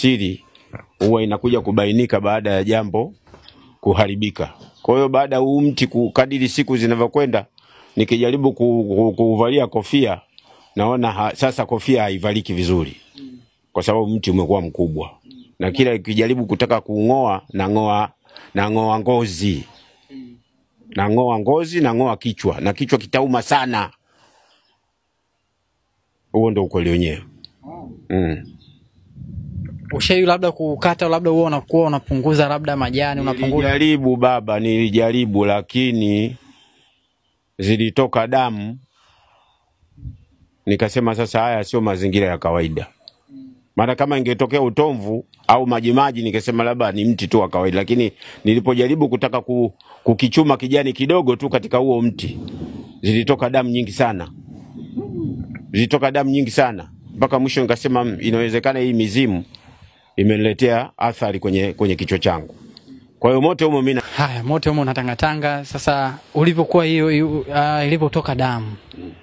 siri huwa inakuja kubainika baada ya jambo kuharibika. Kwa hiyo baada ya huu mti ku- kadiri siku zinavyokwenda, nikijaribu ku- ku- kuuvalia kofia naona ha, sasa kofia haivaliki vizuri kwa sababu mti umekuwa mkubwa, na kila ikijaribu kutaka kuung'oa nang'oa nang'oa ngozi nang'oa ngozi nang'oa kichwa na kichwa kitauma sana. Huo ndo ukweli wenyewe mm. Ushai labda kukata, labda huo unakuwa unapunguza labda majani, unapunguza Nilijaribu baba, nilijaribu lakini zilitoka damu, nikasema sasa haya sio mazingira ya kawaida. Maana kama ingetokea utomvu au majimaji, ningesema labda ni mti tu wa kawaida, lakini nilipojaribu kutaka ku, kukichuma kijani kidogo tu katika huo mti, zilitoka damu nyingi sana, zilitoka damu nyingi sana mpaka mwisho nikasema "Mm, inawezekana hii mizimu imeniletea athari kwenye, kwenye kichwa changu. Kwa hiyo moto humo mimi na- haya moto humo unatangatanga. Sasa ulivyokuwa hiyo hiyo, uh, ilivyotoka damu,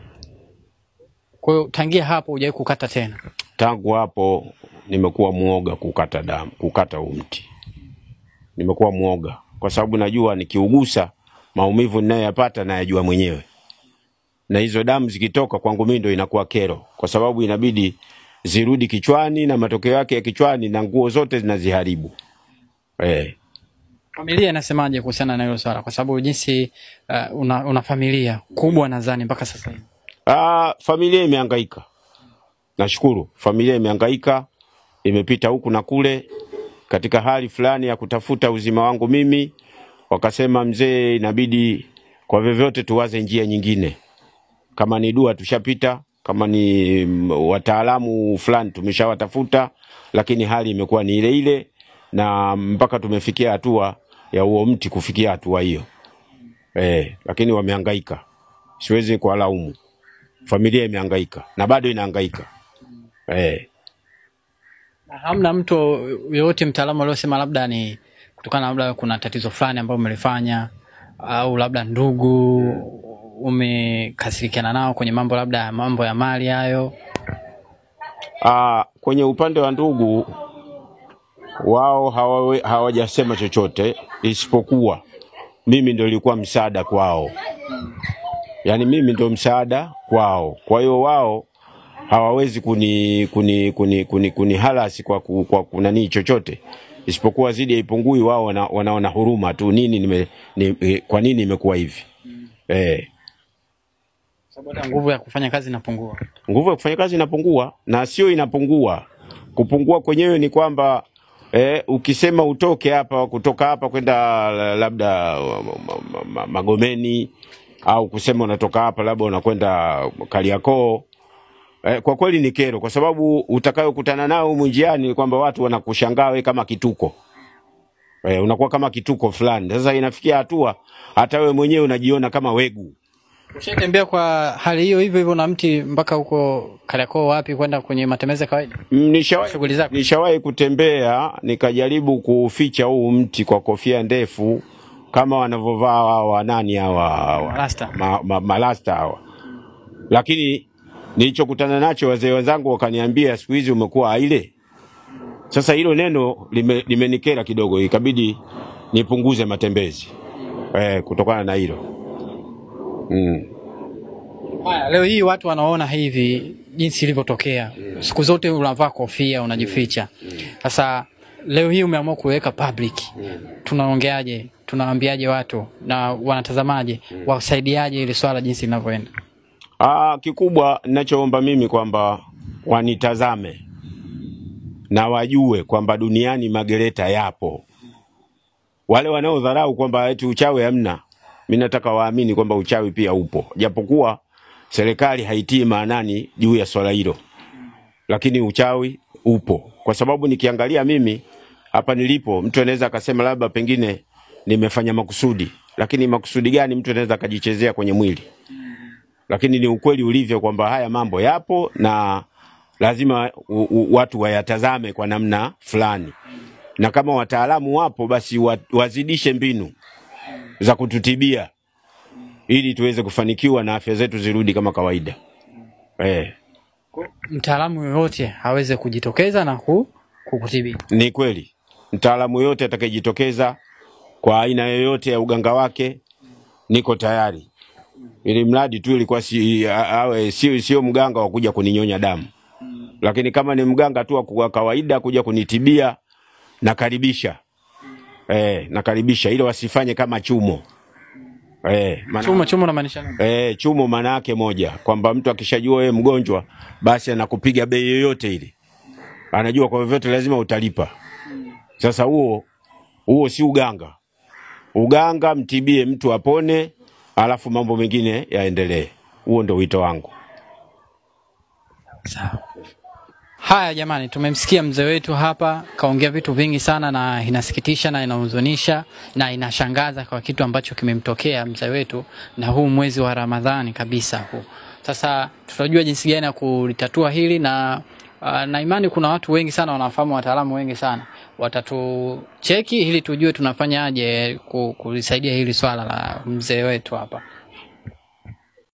kwa hiyo tangia hapo hujawahi kukata tena? tangu hapo nimekuwa mwoga kukata damu, kukata huu mti. Nimekuwa mwoga kwa sababu najua nikiugusa maumivu ninayoyapata nayajua mwenyewe, na hizo damu zikitoka kwangu mimi ndo inakuwa kero, kwa sababu inabidi zirudi kichwani, na matokeo yake ya kichwani na nguo zote zinaziharibu eh. Familia inasemaje kuhusiana na hilo swala? Kwa sababu jinsi uh, una, una familia kubwa nadhani mpaka sasa hivi. Ah, familia imehangaika. Nashukuru familia imehangaika, imepita huku na kule katika hali fulani ya kutafuta uzima wangu mimi. Wakasema mzee, inabidi kwa vyovyote tuwaze njia nyingine. Kama ni dua tushapita, kama ni mm, wataalamu fulani tumeshawatafuta, lakini hali imekuwa ni ile ile, na mpaka tumefikia hatua ya huo mti kufikia hatua hiyo eh, lakini wamehangaika, siwezi kuwalaumu familia imehangaika na bado inahangaika eh. Na Hamna mtu yoyote mtaalamu aliosema labda ni kutokana na labda kuna tatizo fulani ambalo umelifanya au labda ndugu umekasirikiana nao kwenye mambo labda mambo ya mali hayo? Ah, kwenye upande wa ndugu wao hawawe- hawajasema chochote isipokuwa mimi ndo nilikuwa msaada kwao, yaani mimi ndo msaada kwao. Kwa hiyo wao hawawezi kuni kuni kuni kuni, kuni halasi kwa, ku- kwa kunanii chochote isipokuwa zidi haipungui. Wao wana, wanaona huruma tu, nini nime, ni, eh, kwa nini imekuwa hivi eh. Sababu hata nguvu ya kufanya kazi inapungua. nguvu ya kufanya kazi inapungua, na sio inapungua. Kupungua kwenyewe ni kwamba eh, ukisema utoke hapa kutoka hapa kwenda la- labda ma- ma- ma- Magomeni au kusema unatoka hapa labda unakwenda Kariakoo eh, kwa kweli ni kero, kwa sababu utakayokutana nao humu njiani ni kwamba watu wanakushangaa wewe kama kituko eh, unakuwa kama kituko fulani. Sasa inafikia hatua hata wewe mwenyewe unajiona kama wegu. Ushatembea kwa hali hiyo hivyo hivyo na mti mpaka huko Kariakoo wapi kwenda kwenye matembezi ya kawaida? Mm, Nishawahi Shughuli zako. nishawahi kutembea nikajaribu kuficha huu mti kwa kofia ndefu kama wanavyovaa hawa nani hawa hawa Rasta. ma, ma, malasta hawa, lakini nilichokutana nacho wazee wenzangu wakaniambia, siku hizi umekuwa aile. Sasa hilo neno lime- limenikera kidogo, ikabidi nipunguze matembezi eh, kutokana na hilo mm. Haya, leo hii watu wanaona hivi jinsi ilivyotokea. Siku zote unavaa kofia unajificha. Sasa leo hii umeamua kuweka public. Tunaongeaje? Tunawaambiaje watu na wanatazamaje? Wasaidiaje ili swala jinsi linavyoenda? Ah, kikubwa ninachoomba mimi kwamba wanitazame na wajue kwamba duniani magereta yapo. Wale wanaodharau kwamba eti uchawi hamna, mimi nataka waamini kwamba uchawi pia upo, japokuwa serikali haitii maanani juu ya swala hilo, lakini uchawi upo, kwa sababu nikiangalia mimi hapa nilipo, mtu anaweza akasema labda pengine nimefanya makusudi, lakini makusudi gani mtu anaweza akajichezea kwenye mwili? lakini ni ukweli ulivyo kwamba haya mambo yapo na lazima u, u, watu wayatazame kwa namna fulani, na kama wataalamu wapo basi wa, wazidishe mbinu za kututibia ili tuweze kufanikiwa na afya zetu zirudi kama kawaida. Eh, Mtaalamu yoyote aweze kujitokeza na ku, kukutibia. Ni kweli, mtaalamu yoyote atakayejitokeza kwa aina yoyote ya uganga wake, niko tayari, ili mradi tu ilikuwa si, a- awe sio sio mganga wa kuja kuninyonya damu, lakini kama ni mganga tu wa kwa kawaida kuja kunitibia, nakaribisha eh, nakaribisha, ili wasifanye kama chumo eh, maana- Chumo chumo unamaanisha nini? Eh, chumo maana yake moja kwamba mtu akishajua wewe mgonjwa basi anakupiga bei yoyote ile, anajua kwa vyovyote lazima utalipa. Sasa huo huo si uganga. Uganga mtibie mtu apone, alafu mambo mengine yaendelee. Huo ndo wito wangu. Sawa. Haya jamani, tumemsikia mzee wetu hapa kaongea vitu vingi sana, na inasikitisha na inahuzunisha na inashangaza kwa kitu ambacho kimemtokea mzee wetu, na huu mwezi wa Ramadhani kabisa huu. Sasa tutajua jinsi gani ya kulitatua hili na uh, na imani kuna watu wengi sana wanafahamu, wataalamu wengi sana watatucheki ili tujue tunafanyaje ku- kulisaidia hili swala la mzee wetu hapa.